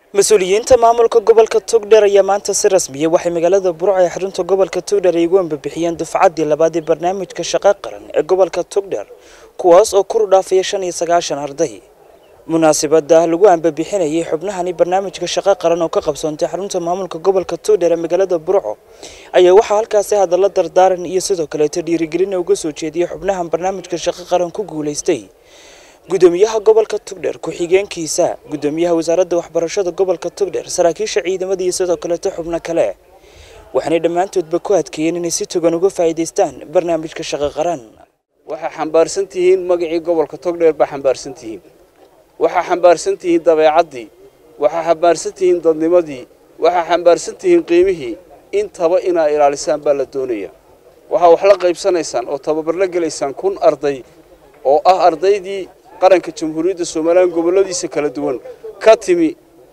mas-uuliyiinta maamulka gobolka togdheer ayaa maanta si rasmiya waxay magaalada burco ee xarunta gobolka togdheer ay ugu ambabixiyeen dufcaddii labaad ee barnaamijka shaqo qaran ee gobolka togdheer kuwaas oo kuru dhaafaya shan iyo sagaashan arday munaasabada lagu ambabixinayay xubnahani barnaamijka shaqo qaran oo ka qabsoontay xarunta maamulka gobolka togdheer ee magaalada burco ayaa waxaa halkaasi hadalla dardaaran iyo sidoo kaleeto dhiirigelina uga soo jeediyay xubnahan barnaamijka shaqo qaran ku guulaystay gudoomiyaha gobolka togdheer ku-xigeenkiisa gudoomiyaha wasaaradda waxbarashada gobolka togdheer saraakiisha ciidamada iyo sidoo kaleeto xubno kale waxaanay dhammaantoodba ku adkeeyeen inay si togan uga faa'iidaystaan barnaamijka shaqo qaran waxaa xambaarsan tihiin magacii gobolka togdheer baa xambaarsan tihiin waxaa xambaarsan tihiin dabeecaddii waxaa xambaarsan tihiin dadnimadii waxaa xambaarsan tihiin qiimihii intaba inaa ilaalisaan baa la doonaya waxaa wax la qaybsanaysaan oo tababar la gelaysaan kun arday oo ah ardaydii qaranka jamhuuriyadda somalilan gobolladiisa kala duwan ka timi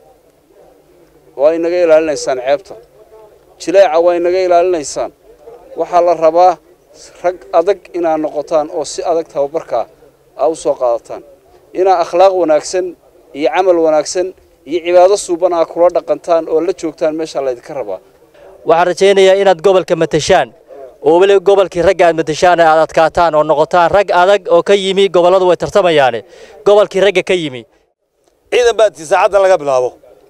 waa inaga ilaalinaysaan ceebta jileeca waa inaga ilaalinaysaan waxaa la rabaa rag adag inaad noqotaan oo si adag tababarkaa aa u soo qaadataan inaa akhlaaq wanaagsan iyo camal wanaagsan iyo cibaado suuban aa kula dhaqantaan oo la joogtaan meeshaa laydinka rabaa waxaan rajaynayaa inaad gobolka matashaan oo weli gobolkii ragga aad matashaan aad adkaataan oo noqotaan rag adag oo ka yimi gobolladu way tartamayaane gobolkii ragga ka yimi ciidan baa tii saacaddan laga bilaabo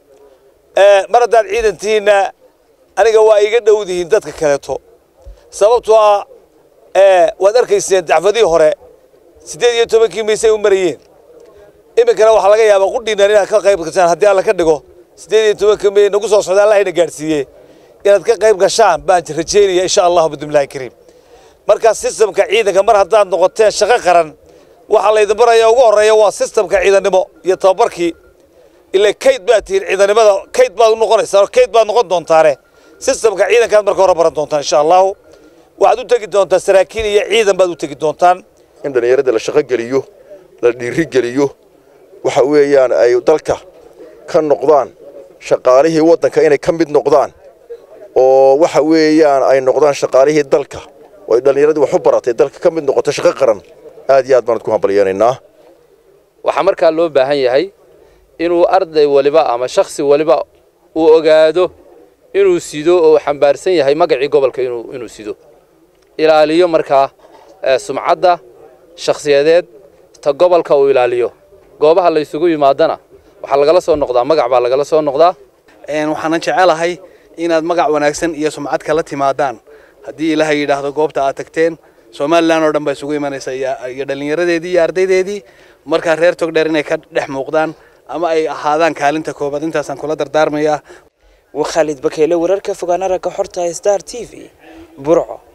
mar haddaad ciidantiinna aniga waa iga dhowdihiin dadka kaleeto sababtoo ah waad arkayseen dacfadii hore siddeed iyo tobankii maysay u marayeen iminkana waxaa laga yaabaa qudhiinnan inaad ka qayb gashaan haddii alla ka dhigo siddeed iyo tobankii may nagu soo socda allahayna gaadhsiiye inaad ka qayb gashaan baan rajaynaya insha allahu bidmillahi kariim markaa sistamka ciidanka mar haddaad noqoteen shaqo qaran waxaa laydin baraya ugu horreeya waa sistamka ciidannimo iyo tababarkii ilaa kayd baad tihiin ciidannimada kayd baad u noqonaysaa kayd baad noqon doontaane sistamka ciidankaad marka hore baran doontaan insha allahu waxaad u tegi doontaa saraakiil iyo ciidan baad u tegi doontaan in dhallinyarada la shaqo geliyo la dhiirigeliyo waxa weeyaan ay dalka ka noqdaan shaqaalihii waddanka inay ka mid noqdaan oo waxa weeyaan ay noqdaan shaqaalihii dalka oo ay dhallinyaradii wax u baratay dalka ka mid noqoto shaqo qaran aad iyo aad baan ku hambalyeenaynaa waxaa markaa loo baahan yahay inuu arday waliba ama shakhsi waliba uu ogaado inuu sido oo xambaarsan yahay magacii gobolka inuu sido ilaaliyo markaa sumcadda shakhsiyadeed ta gobolka uu ilaaliyo goobaha la ysugu yimaadana waxaa lagala soo noqdaa magac baa lagala soo noqdaa waxaanan jecelahay inaad magac wanaagsan iyo sumcad kala timaadaan haddii ilaahay yidhaahdo goobta aad tagteen somalilan oo dhan baa isugu imanaysa iyo dhallinyaradeedii iyo ardaydeedii markaa reer togdheer inay ka dhex muuqdaan ama ay ahaadaan kaalinta koobaad intaasaan kula dardaarmayaa waa khaalid bakeyle wararka fogaanara ka xorta star t v burco